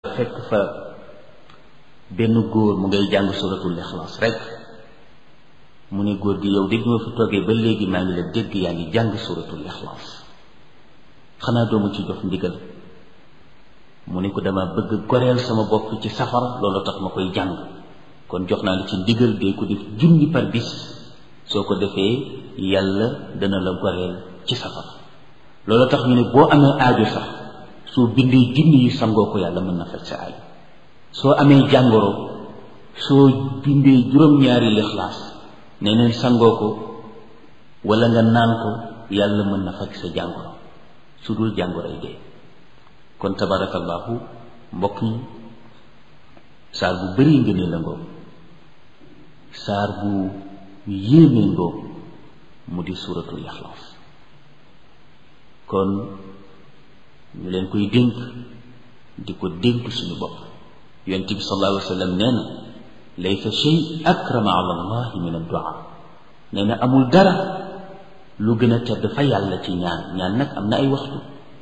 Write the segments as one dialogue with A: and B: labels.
A: fekk fa benn góor mu ngay jàng suratul ixlaas rek mu ne góor gi yow dégg ma fi toogee ba léegi maa ngi la dégg yaa ngi jàng suratul ixlaas xanaa doomu ci jox ndigal mu ne ko dama bëgg goreel sama bopp ci safara loolu tax ma koy jàng kon jox naa la ci ndigal dee ko def junni par bis soo ko defee yàlla dana la goreel ci safara loolu tax ñu ne boo amee aajo sax soo bindee junni yi sangoo ko yàlla mën na faj sa aajo soo amee jàngoro soo bindee juróom-ñaari lixlaas nee neen sangoo ko wala nga naan ko yàlla mën na faj sa jàngoro su dul jàngoroy dee kon tabarakallahu mbokk yi saar bu bari ngënee la ngoo saar bu yéemee ngoo mu di suuratul ixlaas kon ñu leen koy dénk di ko dénk suñu bopp yonent bi sallallahu alayhi wa sallam nee na laysa shay akrama ala allahi min addu'a nee na amul dara lu gën a tedd fa yàlla ci ñaan ñaan nag am na ay waxtu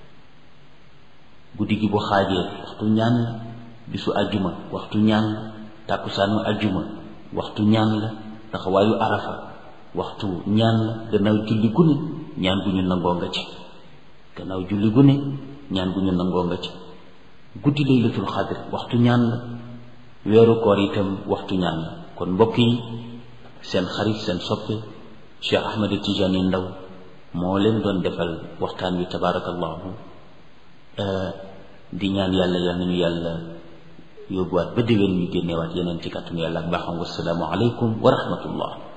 A: guddi gi bu xaajee waxtu ñaan la bisu ajjuma waxtu ñaan la tàkkusaanu ajjuma waxtu ñaan la taxawaayu arafa waxtu ñaan la gannaaw julli gune ñaan gu ñu nangoo nga ci gannaaw julli gune ñaan gu ñu nangoo nga ci guddi laylatul xadr waxtu ñaan la weeru koor itam waxtu ñaan la kon mbokk yi seen xarit seen soppe Cheikh Ahmed Tidiane Ndaw moo leen doon defal waxtaan wi tabarakallahu di ñaan yàlla yal nañu yàlla yóbbuwaat ba déwén ñu génneewaat yeneen ci kàttanu yàlla ak baaxam wasalaamu aleykum wa rahmatullah